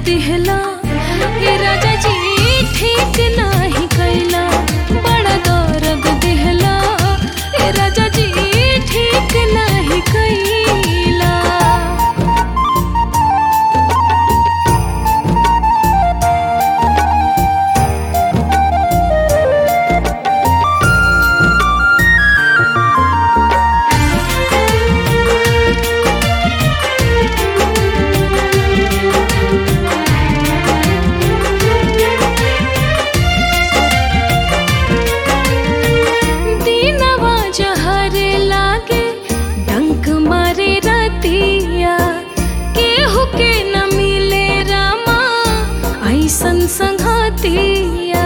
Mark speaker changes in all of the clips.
Speaker 1: दिहला हे राजा जी ठीक नाही कैला बड़ा दर्द दिहला हे राजा जी ठीक नाही कैला दीनवा जहरे लागे डंक मारे रतिया केहू के न मिले रामा ऐसन संघातिया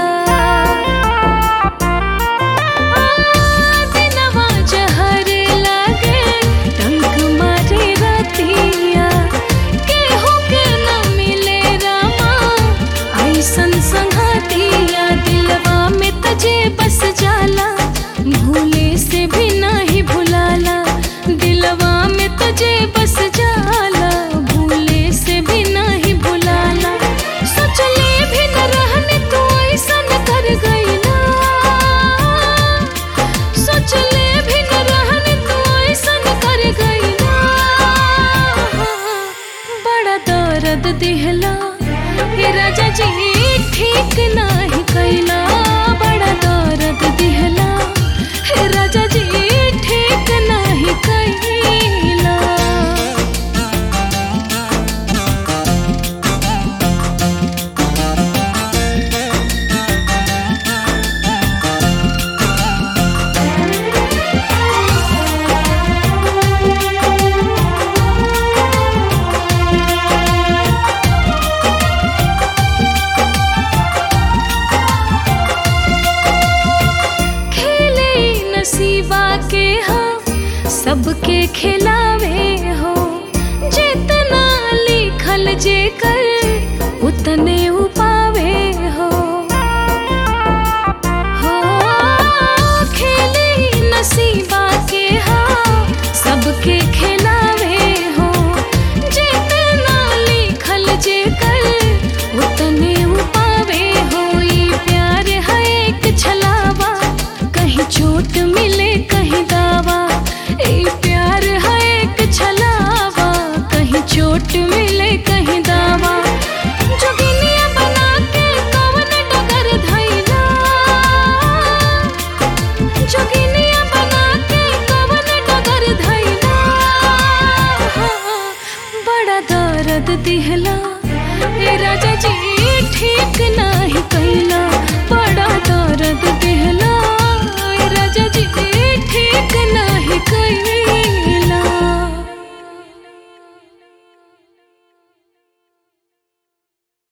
Speaker 1: आ, दीनवा जहरे लागे डंक मारे रतिया केहू के न मिले रामा ऐसन संघातिया दिलवा में तजे बस जाला भूले से भी नहीं भुलाला दिलवा में तुझे बस जाला भूले से भी नहीं भुलाला सोचले भी न रहने तू ऐसन कर गईला सोचले भी न रहने तू ऐसन कर गईला बड़ा दर्द दिहला हे राजा जी ठीक नाही कैला बड़ा दर्द दिहला हे राजा जी ठीक नाही कैला खेले नसीबा के हाँ सबके खिलावे हो जितना लिखल जे कर उतने उपावे हो हो खेले नसीबा के हाँ सबके खिलावे हो जितना लिखल जे कर उतने उपावे हो ये प्यार है एक छलावा कहीं चोट मिले कहीं दावा ये प्यार है एक छलावा कहीं चोट मिले कहीं दावा जोगिनिया बना के कवन डगर धैला जोगिनिया बना के कवन डगर धैला बड़ा दर्द दिहला हे राजा जी ठीक नाही कैला